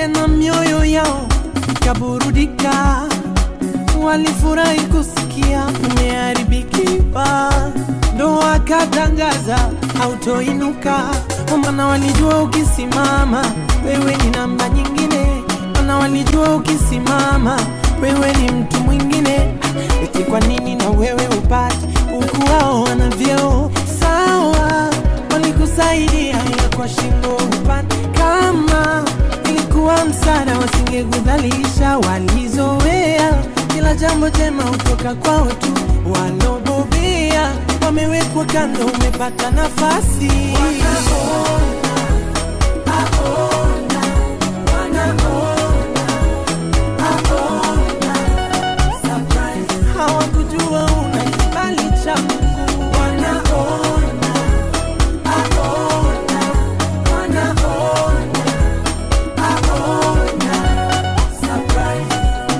tena mioyo yao ikaburudika, walifurahi kusikia umeharibikiwa, ndo wakatangaza hautoinuka, maana walijua ukisimama wewe ni namba nyingine, maana walijua ukisimama wewe ni mtu mwingine. Eti kwa nini na wewe upate huku wao wana vyeo sawa? Walikusaidia ya kwa shingo upande, kama ilikuwa msaada wasingekudhalisha. Walizoea kila jambo jema hutoka kwao tu, walobobea wamewekwa kando, umepata nafasi hawakujua una kibali cha Mungu. Wanaona, aona, wanaona, aona, surprise.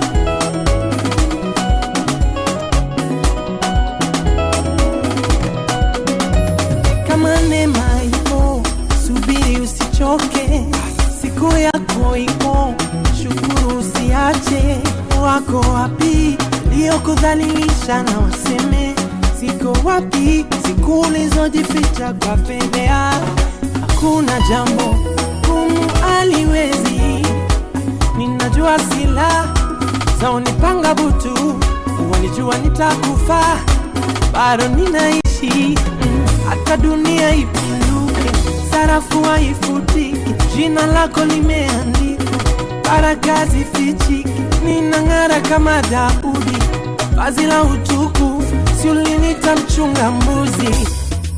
Kama neema ipo, subiri usichoke, siku yako ipo, shukuru usiache. Wako wapi liokudhalilisha na waseme ziko wapi siku ulizojificha kwa fedhea? Hakuna jambo gumu aliwezi, ninajua sila zaonipanga butu, walijua nitakufa bado ninaishi mm, hata dunia ipinduke, sarafu haifutiki, jina lako limeandikwa, baraka zifichiki, ninang'ara kama Daudi, vazi la utukufu, si ulinita mchunga mbuzi.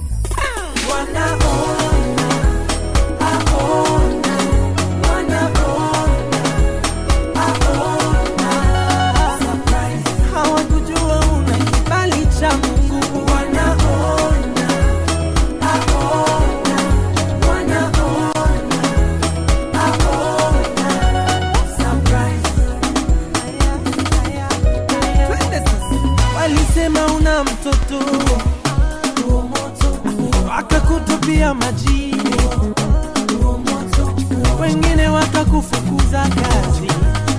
Wanaona, aona, wanaona, aona, surprise. Hawakujua una kibali cha Mungu. Wanaona, aona, wanaona, aona, surprise. Twende sasa. Walisema una mtoto wakakutupia majini, wengine wakakufukuza kazi,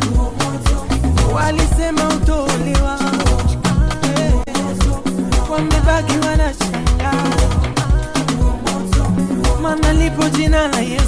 walisema utolewa, wamebaki wanashangaa, maana lipo jina la Yesu